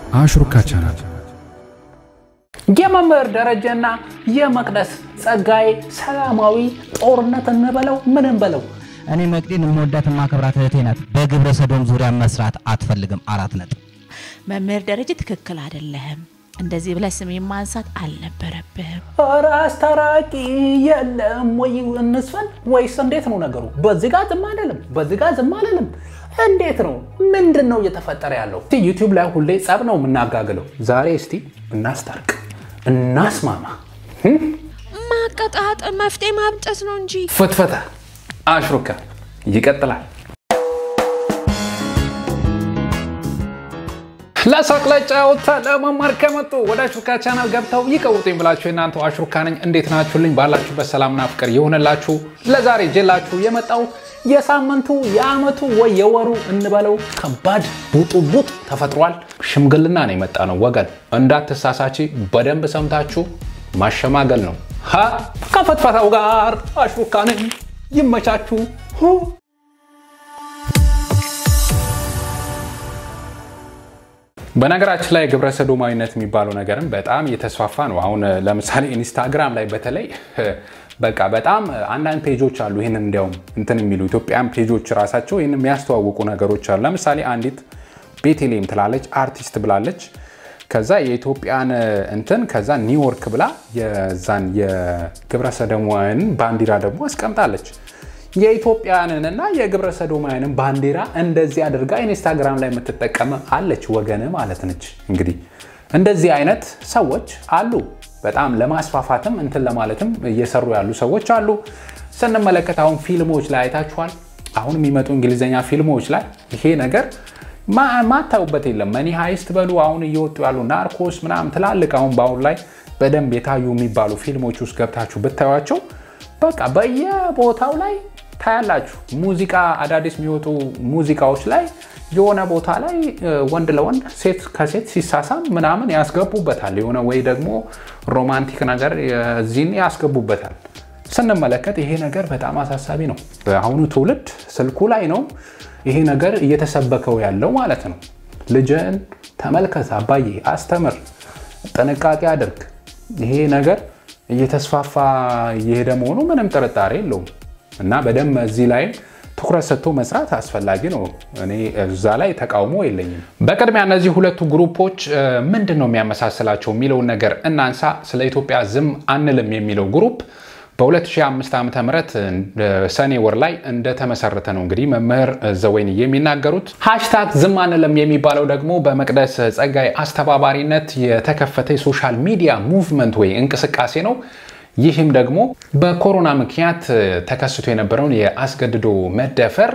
አሽሩካ ቻናል የመምህር ደረጀና የመቅደስ ጸጋዬ ሰላማዊ ጦርነት እንበለው ምንም በለው እኔ መቅዲን የምወዳት የማከብራት እህቴ ናት። በግብረ ሰዶም ዙሪያ መስራት አትፈልግም። አራት ነጥብ። መምህር ደረጀ ትክክል አይደለህም። እንደዚህ ብለህ ስሜን ማንሳት አልነበረብህም። ኧረ አስታራቂ የለም ወይ እንስፈን ወይስ እንዴት ነው ነገሩ? በዚህ ጋር ዝም አልልም፣ በዚህ ጋር ዝም አልልም። እንዴት ነው? ምንድን ነው እየተፈጠረ ያለው? እስቲ ዩቲዩብ ላይ ሁሌ ጸብ ነው የምናጋግለው። ዛሬ እስቲ እናስታርቅ፣ እናስማማ። ማቀጣጠል መፍትሄ ማምጨት ነው እንጂ ፍትፈታ አሽሩካ ይቀጥላል። ለሳቅ ለጨዋታ ለመማር ከመጡ ወደ አሽሩካ ቻናል ገብተው ይቀውጡኝ ብላችሁ የእናንተው አሽሩካ ነኝ። እንዴት ናችሁልኝ? ባላችሁበት ሰላምና ፍቅር ይሁንላችሁ። ለዛሬ ጀላችሁ የመጣው የሳምንቱ የአመቱ ወይ የወሩ እንበለው ከባድ ቡጡቡጥ ተፈጥሯል። ሽምግልና ነው የመጣ ነው ወገን፣ እንዳትሳሳቺ በደንብ ሰምታችሁ ማሸማገል ነው። ሀ ከፈትፈታው ጋር አሽሩካ ነኝ። ይመቻችሁ። ሁ በነገራችን ላይ ግብረ ሰዶማዊነት የሚባለው ነገርም በጣም እየተስፋፋ ነው። አሁን ለምሳሌ ኢንስታግራም ላይ በተለይ በቃ በጣም አንዳንድ ፔጆች አሉ ይህንን እንዲያውም እንትን የሚሉ ኢትዮጵያን ፔጆች ራሳቸው ይህን የሚያስተዋውቁ ነገሮች አሉ። ለምሳሌ አንዲት ቤቴሌም ትላለች አርቲስት ብላለች። ከዛ የኢትዮጵያን እንትን ከዛ ኒውዮርክ ብላ የዛን የግብረ ሰዶማውያንን ባንዲራ ደግሞ አስቀምጣለች። የኢትዮጵያንንና የግብረ ሰዶማውያንን ባንዲራ እንደዚህ አድርጋ ኢንስታግራም ላይ የምትጠቀም አለች ወገን ማለት ነች። እንግዲህ እንደዚህ አይነት ሰዎች አሉ። በጣም ለማስፋፋትም እንትን ለማለትም እየሰሩ ያሉ ሰዎች አሉ። ስንመለከት አሁን ፊልሞች ላይ አይታችኋል። አሁን የሚመጡ እንግሊዝኛ ፊልሞች ላይ ይሄ ነገር ማታዩበት የለም። መኒ ሀይስት በሉ አሁን እየወጡ ያሉ ናርኮስ ምናምን ትላልቅ አሁን በአሁን ላይ በደንብ የታዩ የሚባሉ ፊልሞች ውስጥ ገብታችሁ ብታዩቸው በቃ በየቦታው ላይ ታያላችሁ። ሙዚቃ አዳዲስ የሚወጡ ሙዚቃዎች ላይ የሆነ ቦታ ላይ ወንድ ለወንድ ሴት ከሴት ሲሳሳም ምናምን ያስገቡበታል። የሆነ ወይ ደግሞ ሮማንቲክ ነገር እዚህን ያስገቡበታል። ስንመለከት ይሄ ነገር በጣም አሳሳቢ ነው። አሁኑ ትውልድ ስልኩ ላይ ነው ይሄ ነገር እየተሰበከው ያለው ማለት ነው። ልጅን ተመልከት፣ አባዬ አስተምር፣ ጥንቃቄ አድርግ። ይሄ ነገር እየተስፋፋ እየሄደ መሆኑ ምንም ጥርጣሬ የለውም እና በደንብ እዚህ ላይም ትኩረት ሰጥቶ መስራት አስፈላጊ ነው። እኔ እዛ ላይ ተቃውሞ የለኝም። በቅድሚያ እነዚህ ሁለቱ ግሩፖች ምንድን ነው የሚያመሳስላቸው የሚለውን ነገር እናንሳ። ስለ ኢትዮጵያ ዝም አንልም የሚለው ግሩፕ በ2005 ዓ ም ሰኔ ወር ላይ እንደተመሰረተ ነው እንግዲህ መምህር ዘወይን የሚናገሩት። ሃሽታግ ዝም አንልም የሚባለው ደግሞ በመቅደስ ጸጋዬ አስተባባሪነት የተከፈተ የሶሻል ሚዲያ ሙቭመንት ወይ እንቅስቃሴ ነው። ይህም ደግሞ በኮሮና ምክንያት ተከስቶ የነበረውን የአስገድዶ መደፈር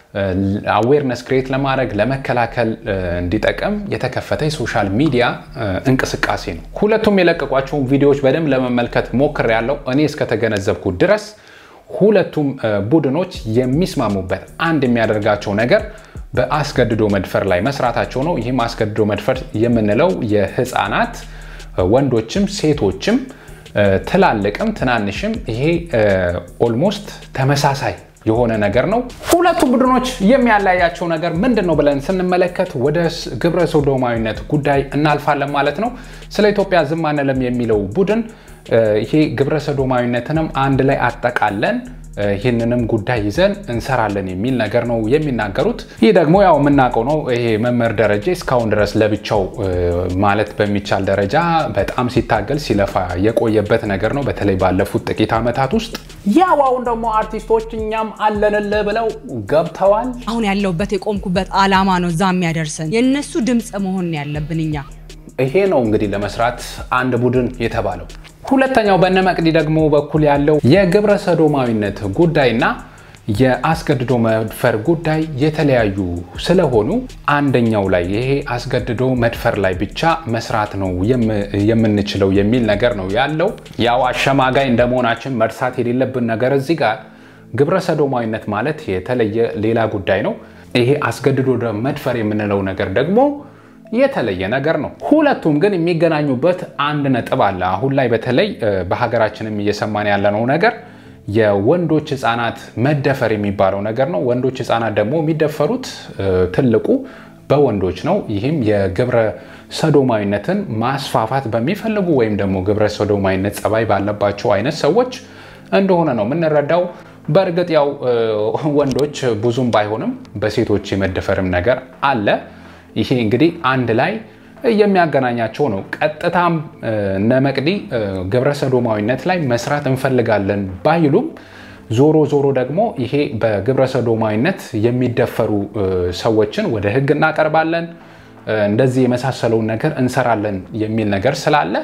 አዌርነስ ክሬት ለማድረግ ለመከላከል እንዲጠቅም የተከፈተ የሶሻል ሚዲያ እንቅስቃሴ ነው። ሁለቱም የለቀቋቸውን ቪዲዮዎች በደንብ ለመመልከት ሞክር ያለው እኔ እስከተገነዘብኩ ድረስ ሁለቱም ቡድኖች የሚስማሙበት አንድ የሚያደርጋቸው ነገር በአስገድዶ መድፈር ላይ መስራታቸው ነው። ይህም አስገድዶ መድፈር የምንለው የህፃናት ወንዶችም ሴቶችም ትላልቅም ትናንሽም ይሄ ኦልሞስት ተመሳሳይ የሆነ ነገር ነው። ሁለቱ ቡድኖች የሚያለያያቸው ነገር ምንድን ነው ብለን ስንመለከት ወደ ግብረ ሰዶማዊነት ጉዳይ እናልፋለን ማለት ነው። ስለ ኢትዮጵያ ዝም አንልም የሚለው ቡድን ይሄ ግብረ ሰዶማዊነትንም አንድ ላይ አጠቃለን ይህንንም ጉዳይ ይዘን እንሰራለን የሚል ነገር ነው የሚናገሩት። ይህ ደግሞ ያው የምናውቀው ነው። ይሄ መምህር ደረጀ እስካሁን ድረስ ለብቻው ማለት በሚቻል ደረጃ በጣም ሲታገል ሲለፋ የቆየበት ነገር ነው፣ በተለይ ባለፉት ጥቂት ዓመታት ውስጥ። ያው አሁን ደግሞ አርቲስቶች እኛም አለንልህ ብለው ገብተዋል። አሁን ያለውበት የቆምኩበት አላማ ነው እዛ የሚያደርሰን። የእነሱ ድምፅ መሆን ያለብን እኛ። ይሄ ነው እንግዲህ ለመስራት አንድ ቡድን የተባለው። ሁለተኛው በነ መቅዲ ደግሞ በኩል ያለው የግብረ ሰዶማዊነት ጉዳይና የአስገድዶ መድፈር ጉዳይ የተለያዩ ስለሆኑ አንደኛው ላይ ይሄ አስገድዶ መድፈር ላይ ብቻ መስራት ነው የምንችለው የሚል ነገር ነው ያለው። ያው አሸማጋይ እንደመሆናችን መርሳት የሌለብን ነገር እዚህ ጋር ግብረ ሰዶማዊነት ማለት የተለየ ሌላ ጉዳይ ነው። ይሄ አስገድዶ መድፈር የምንለው ነገር ደግሞ የተለየ ነገር ነው። ሁለቱም ግን የሚገናኙበት አንድ ነጥብ አለ። አሁን ላይ በተለይ በሀገራችንም እየሰማን ያለነው ነገር የወንዶች ህፃናት መደፈር የሚባለው ነገር ነው። ወንዶች ህፃናት ደግሞ የሚደፈሩት ትልቁ በወንዶች ነው። ይህም የግብረ ሰዶማዊነትን ማስፋፋት በሚፈልጉ ወይም ደግሞ ግብረ ሰዶማዊነት ጸባይ ባለባቸው አይነት ሰዎች እንደሆነ ነው የምንረዳው። በእርግጥ ያው ወንዶች ብዙም ባይሆንም በሴቶች የመደፈርም ነገር አለ። ይሄ እንግዲህ አንድ ላይ የሚያገናኛቸው ነው። ቀጥታም እነ መቅዲ ግብረ ሰዶማዊነት ላይ መስራት እንፈልጋለን ባይሉም ዞሮ ዞሮ ደግሞ ይሄ በግብረ ሰዶማዊነት የሚደፈሩ ሰዎችን ወደ ሕግ እናቀርባለን፣ እንደዚህ የመሳሰለውን ነገር እንሰራለን የሚል ነገር ስላለ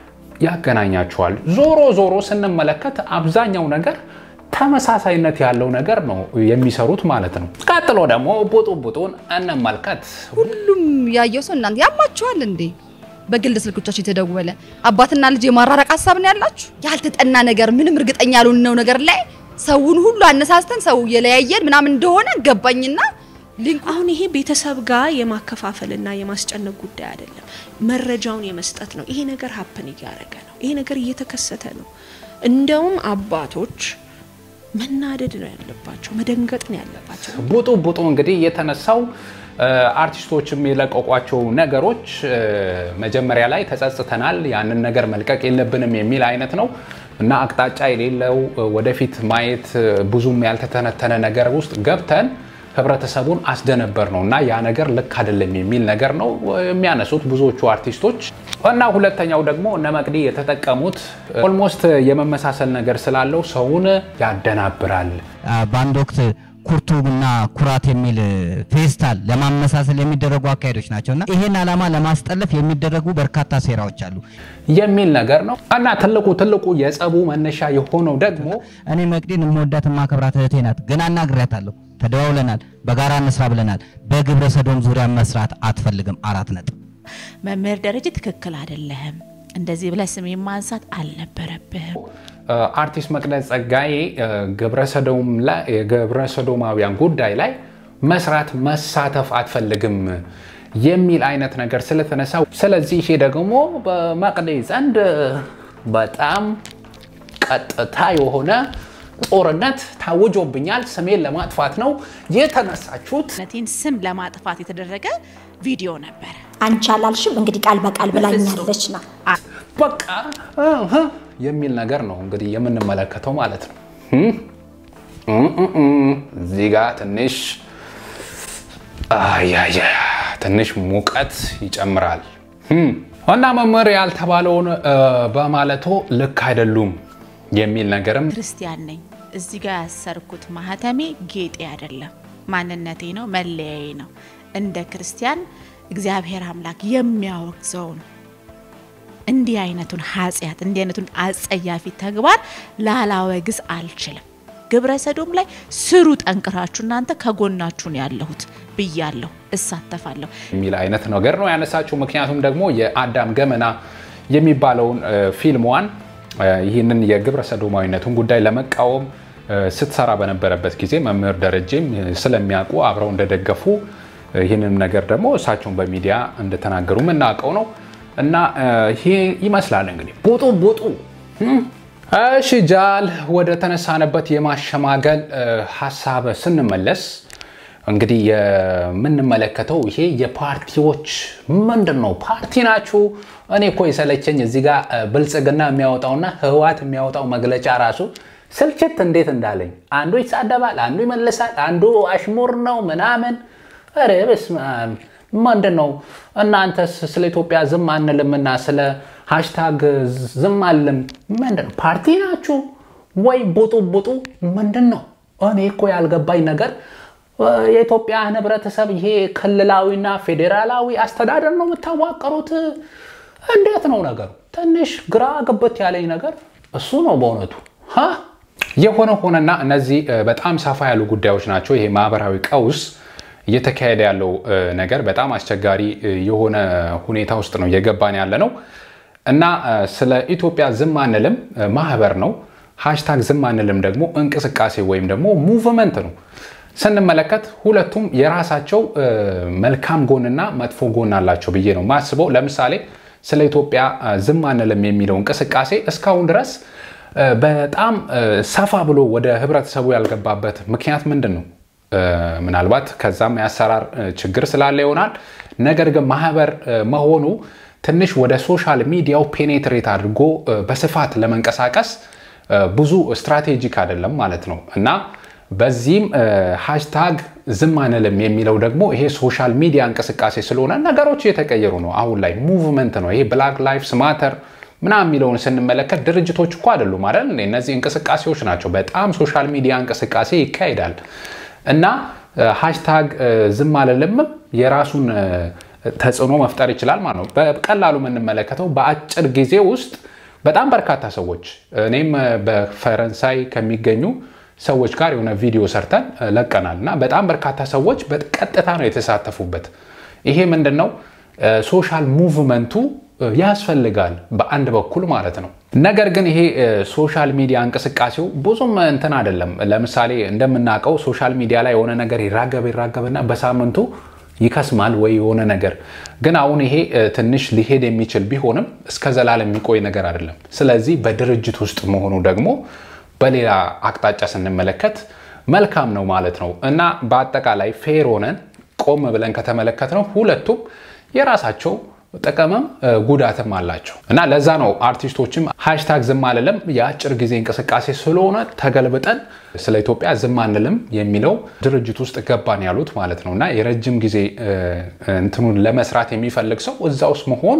ያገናኛቸዋል። ዞሮ ዞሮ ስንመለከት አብዛኛው ነገር ተመሳሳይነት ያለው ነገር ነው የሚሰሩት ማለት ነው። ቀጥሎ ደግሞ ቡጡ ቡጡን እንመልከት። ሁሉም ያየው ሰው እናንተ ያማችኋል እንዴ? በግል ስልኮቻችሁ የተደወለ አባትና ልጅ የማራራቅ ሀሳብ ነው ያላችሁ። ያልተጠና ነገር ምንም እርግጠኛ ያልሆነው ነገር ላይ ሰውን ሁሉ አነሳስተን ሰው የለያየን ምናምን እንደሆነ ገባኝና ሊንኩ አሁን ይሄ ቤተሰብ ጋር የማከፋፈልና የማስጨነቅ ጉዳይ አይደለም፣ መረጃውን የመስጠት ነው። ይሄ ነገር ሀፕን እያደረገ ነው። ይሄ ነገር እየተከሰተ ነው። እንደውም አባቶች መናደድ ነው ያለባቸው፣ መደንገጥ ነው ያለባቸው። ቡጡ ቡጡ እንግዲህ የተነሳው አርቲስቶችም የለቀቋቸው ነገሮች መጀመሪያ ላይ ተጸጽተናል፣ ያንን ነገር መልቀቅ የለብንም የሚል አይነት ነው እና አቅጣጫ የሌለው ወደፊት ማየት ብዙም ያልተተነተነ ነገር ውስጥ ገብተን ህብረተሰቡን አስደነበር ነው እና ያ ነገር ልክ አይደለም የሚል ነገር ነው የሚያነሱት ብዙዎቹ አርቲስቶች። እና ሁለተኛው ደግሞ እነ መቅዲ የተጠቀሙት ኦልሞስት የመመሳሰል ነገር ስላለው ሰውን ያደናብራል። በአንድ ወቅት ኩርቱና ኩራት የሚል ፌስታል ለማመሳሰል የሚደረጉ አካሄዶች ናቸው እና ይህን ዓላማ ለማስጠለፍ የሚደረጉ በርካታ ሴራዎች አሉ የሚል ነገር ነው እና ትልቁ ትልቁ የጸቡ መነሻ የሆነው ደግሞ እኔ መቅዲን የምወዳት የማከብራት እህቴ ናት፣ ግን አናግሬያታለሁ። ተደዋውለናል፣ በጋራ እንስራ ብለናል። በግብረ ሰዶም ዙሪያ መስራት አትፈልግም። አራት ነጥብ። መምህር ደረጀ ትክክል አይደለህም፣ እንደዚህ ብለህ ስሜን ማንሳት አልነበረብህም። አርቲስት መቅደስ ጸጋዬ የግብረ ሰዶማውያን ጉዳይ ላይ መስራት መሳተፍ አትፈልግም የሚል አይነት ነገር ስለተነሳ፣ ስለዚህ ይሄ ደግሞ በመቅዲ ዘንድ በጣም ቀጥታ የሆነ ጦርነት ታውጆብኛል፣ ስሜን ለማጥፋት ነው የተነሳችሁት። ነቴን ስም ለማጥፋት የተደረገ ቪዲዮ ነበረ። አንቺ አላልሽም እንግዲህ ቃል በቃል ብላኛለች ና በቃ እህ የሚል ነገር ነው እንግዲህ የምንመለከተው ማለት ነው። እዚህ ጋ ትንሽ አያያ ትንሽ ሙቀት ይጨምራል እና መምህር ያልተባለውን በማለቶ ልክ አይደሉም የሚል ነገርም ክርስቲያን ነኝ። እዚህ ጋር ያሰርኩት ማህተሜ ጌጤ አይደለም፣ ማንነቴ ነው፣ መለያዬ ነው። እንደ ክርስቲያን እግዚአብሔር አምላክ የሚያወግዘው ነው። እንዲህ አይነቱን ኃጢአት እንዲህ አይነቱን አጸያፊ ተግባር ላላወግዝ አልችልም። ግብረ ሰዶም ላይ ስሩ ጠንክራችሁ፣ እናንተ ከጎናችሁ ነው ያለሁት ብያለሁ፣ እሳተፋለሁ የሚል አይነት ነገር ነው ያነሳችው። ምክንያቱም ደግሞ የአዳም ገመና የሚባለውን ፊልሟን ይህንን የግብረ ሰዶማዊነቱን ጉዳይ ለመቃወም ስትሰራ በነበረበት ጊዜ መምህር ደረጀም ስለሚያውቁ አብረው እንደደገፉ ይህንን ነገር ደግሞ እሳቸውን በሚዲያ እንደተናገሩ የምናውቀው ነው እና ይሄ ይመስላል እንግዲህ ቡጡ ቡጡ። እሺ ጃል ወደ ተነሳነበት የማሸማገል ሀሳብ ስንመለስ እንግዲህ የምንመለከተው ይሄ የፓርቲዎች ምንድን ነው? ፓርቲ ናችሁ? እኔ እኮ የሰለቸኝ እዚህ ጋር ብልጽግና የሚያወጣውና ህወሓት የሚያወጣው መግለጫ ራሱ ስልችት እንዴት እንዳለኝ፣ አንዱ ይሳደባል፣ አንዱ ይመልሳል፣ አንዱ አሽሙር ነው ምናምን። ኧረ በስመ አብ ምንድን ነው እናንተስ? ስለ ኢትዮጵያ ዝም አንልምና ስለ ሃሽታግ ዝም አልልም። ምንድን ነው ፓርቲ ናችሁ ወይ? ቡጡ ቡጡ ምንድን ነው? እኔ እኮ ያልገባኝ ነገር የኢትዮጵያ ህብረተሰብ ይሄ ክልላዊና ፌዴራላዊ አስተዳደር ነው የምታዋቀሩት? እንዴት ነው ነገሩ? ትንሽ ግራ ገብት ያለኝ ነገር እሱ ነው በእውነቱ። የሆነ ሆነና እነዚህ በጣም ሰፋ ያሉ ጉዳዮች ናቸው። ይሄ ማህበራዊ ቀውስ እየተካሄደ ያለው ነገር በጣም አስቸጋሪ የሆነ ሁኔታ ውስጥ ነው እየገባን ያለ ነው እና ስለ ኢትዮጵያ ዝም አንልም ማህበር ነው። ሃሽታግ ዝም አንልም ደግሞ እንቅስቃሴ ወይም ደግሞ ሙቭመንት ነው። ስንመለከት ሁለቱም የራሳቸው መልካም ጎንና መጥፎ ጎን አላቸው ብዬ ነው ማስበው። ለምሳሌ ስለ ኢትዮጵያ ዝም አንልም የሚለው እንቅስቃሴ እስካሁን ድረስ በጣም ሰፋ ብሎ ወደ ህብረተሰቡ ያልገባበት ምክንያት ምንድን ነው? ምናልባት ከዛም የአሰራር ችግር ስላለ ይሆናል። ነገር ግን ማህበር መሆኑ ትንሽ ወደ ሶሻል ሚዲያው ፔኔትሬት አድርጎ በስፋት ለመንቀሳቀስ ብዙ ስትራቴጂክ አይደለም ማለት ነው እና በዚህም ሃሽታግ ዝም አንልም የሚለው ደግሞ ይሄ ሶሻል ሚዲያ እንቅስቃሴ ስለሆነ ነገሮች እየተቀየሩ ነው። አሁን ላይ ሙቭመንት ነው ይሄ ብላክ ላይፍስ ማተር ምናምን የሚለውን ስንመለከት ድርጅቶች እኮ አይደሉም አይደል? እነዚህ እንቅስቃሴዎች ናቸው። በጣም ሶሻል ሚዲያ እንቅስቃሴ ይካሄዳል እና ሃሽታግ ዝም አልልምም የራሱን ተጽዕኖ መፍጠር ይችላል ማለት ነው። በቀላሉ የምንመለከተው በአጭር ጊዜ ውስጥ በጣም በርካታ ሰዎች እኔም በፈረንሳይ ከሚገኙ ሰዎች ጋር የሆነ ቪዲዮ ሰርተን ለቀናል እና በጣም በርካታ ሰዎች በቀጥታ ነው የተሳተፉበት። ይሄ ምንድን ነው ሶሻል ሙቭመንቱ ያስፈልጋል በአንድ በኩል ማለት ነው። ነገር ግን ይሄ ሶሻል ሚዲያ እንቅስቃሴው ብዙም እንትን አይደለም። ለምሳሌ እንደምናውቀው ሶሻል ሚዲያ ላይ የሆነ ነገር ይራገብ ይራገብና በሳምንቱ ይከስማል ወይ የሆነ ነገር ግን አሁን ይሄ ትንሽ ሊሄድ የሚችል ቢሆንም እስከ ዘላለም የሚቆይ ነገር አይደለም። ስለዚህ በድርጅት ውስጥ መሆኑ ደግሞ በሌላ አቅጣጫ ስንመለከት መልካም ነው ማለት ነው እና በአጠቃላይ ፌር ሆነን ቆም ብለን ከተመለከት ነው ሁለቱም የራሳቸው ጥቅምም ጉዳትም አላቸው እና ለዛ ነው አርቲስቶችም ሃሽታግ ዝም አልልም የአጭር ጊዜ እንቅስቃሴ ስለሆነ ተገልብጠን ስለ ኢትዮጵያ ዝም አንልም የሚለው ድርጅት ውስጥ ገባን ያሉት ማለት ነው እና የረጅም ጊዜ እንትኑን ለመስራት የሚፈልግ ሰው እዛ ውስጥ መሆኑ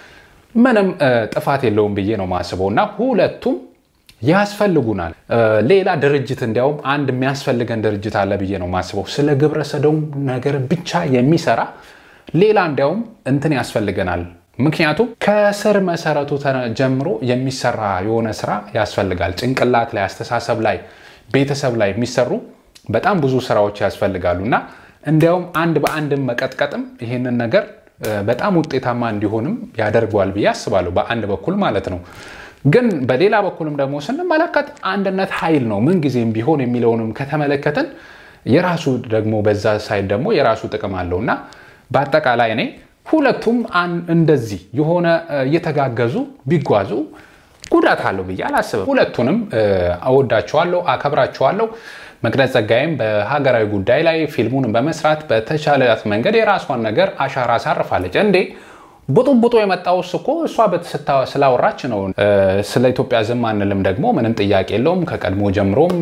ምንም ጥፋት የለውም ብዬ ነው ማስበው እና ሁለቱም ያስፈልጉናል። ሌላ ድርጅት እንዲያውም አንድ የሚያስፈልገን ድርጅት አለ ብዬ ነው ማስበው ስለ ግብረ ሰዶም ነገር ብቻ የሚሰራ ሌላ እንዲያውም እንትን ያስፈልገናል። ምክንያቱም ከስር መሰረቱ ጀምሮ የሚሰራ የሆነ ስራ ያስፈልጋል። ጭንቅላት ላይ፣ አስተሳሰብ ላይ፣ ቤተሰብ ላይ የሚሰሩ በጣም ብዙ ስራዎች ያስፈልጋሉ እና እንዲያውም አንድ በአንድም መቀጥቀጥም ይሄንን ነገር በጣም ውጤታማ እንዲሆንም ያደርገዋል ብዬ አስባለሁ። በአንድ በኩል ማለት ነው። ግን በሌላ በኩልም ደግሞ ስንመለከት አንድነት ኃይል ነው ምንጊዜም ቢሆን የሚለውንም ከተመለከትን የራሱ ደግሞ በዛ ሳይድ ደግሞ የራሱ ጥቅም አለው እና በአጠቃላይ እኔ ሁለቱም እንደዚህ የሆነ እየተጋገዙ ቢጓዙ ጉዳት አለው ብዬ አላስብም። ሁለቱንም እወዳቸዋለሁ፣ አከብራቸዋለሁ። መቅደስ ጸጋዬም በሀገራዊ ጉዳይ ላይ ፊልሙን በመስራት በተቻላት መንገድ የራሷን ነገር አሻራ አሳርፋለች። እንዴ ቡጡቡጡ የመጣውስ እኮ እሷ ስላወራች ነው። ስለ ኢትዮጵያ ዝም አንልም ደግሞ ምንም ጥያቄ የለውም። ከቀድሞ ጀምሮም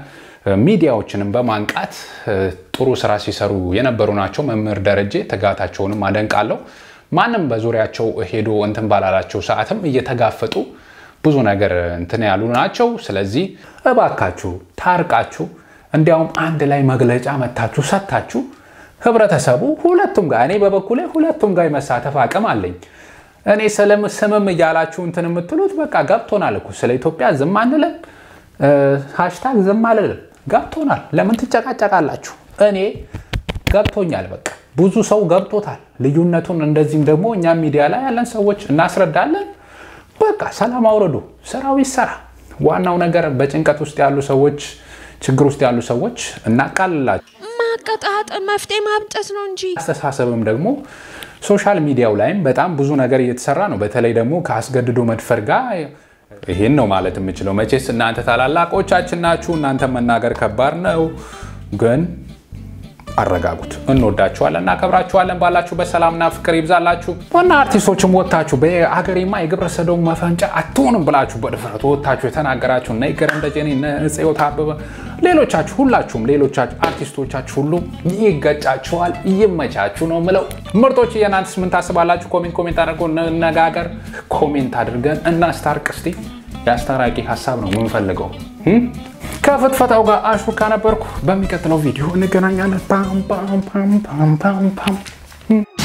ሚዲያዎችንም በማንቃት ጥሩ ስራ ሲሰሩ የነበሩ ናቸው። መምህር ደረጀ ትጋታቸውንም አደንቃለሁ። ማንም በዙሪያቸው ሄዶ እንትን ባላላቸው ሰዓትም እየተጋፈጡ ብዙ ነገር እንትን ያሉ ናቸው። ስለዚህ እባካችሁ ታርቃችሁ እንዲያውም አንድ ላይ መግለጫ መታችሁ ሰጥታችሁ ህብረተሰቡ ሁለቱም ጋር እኔ በበኩሌ ሁለቱም ጋር የመሳተፍ አቅም አለኝ። እኔ ስምም እያላችሁ እንትን የምትሉት በቃ ገብቶናል እኮ ስለ ኢትዮጵያ ዝም አንልም፣ ሃሽታግ ዝም አልልም ገብቶናል። ለምን ትጨቃጨቃላችሁ? እኔ ገብቶኛል። በቃ ብዙ ሰው ገብቶታል ልዩነቱን። እንደዚህም ደግሞ እኛ ሚዲያ ላይ ያለን ሰዎች እናስረዳለን። በቃ ሰላም አውረዱ፣ ስራው ይሰራ። ዋናው ነገር በጭንቀት ውስጥ ያሉ ሰዎች፣ ችግር ውስጥ ያሉ ሰዎች እናቃልላቸው። ማቀጣጠል መፍትሄ ማምጠት ነው እንጂ አስተሳሰብም ደግሞ ሶሻል ሚዲያው ላይም በጣም ብዙ ነገር እየተሰራ ነው። በተለይ ደግሞ ከአስገድዶ መድፈር ጋር ይህን ነው ማለት የምችለው። መቼስ እናንተ ታላላቆቻችን ናችሁ። እናንተ መናገር ከባድ ነው፣ ግን አረጋጉት። እንወዳችኋለን፣ እናከብራችኋለን። ባላችሁበት ሰላምና ፍቅር ይብዛላችሁ። ዋና አርቲስቶችም ወጥታችሁ በሀገሬማ የግብረ ሰዶም መፈንጫ አትሆንም ብላችሁ በድፍረት ወጥታችሁ የተናገራችሁ እነ ይገረም ደጀኔ፣ እነ ጽዮት አበበ፣ ሌሎቻችሁ ሁላችሁም ሌሎቻችሁ አርቲስቶቻችሁ ሁሉ ይገጫችኋል፣ ይመቻችሁ ነው ምለው። ምርጦች የእናንተስ ምን ታስባላችሁ? ኮሜንት ኮሜንት አድርጎ እንነጋገር። ኮሜንት አድርገን እናስታርቅ እስቲ። የአስታራቂ ሀሳብ ነው የምንፈልገው። ከፍትፈታው ጋር አሹካ ነበርኩ። በሚቀጥለው ቪዲዮ እንገናኛለን። ፓም ፓም ፓም ፓም ፓም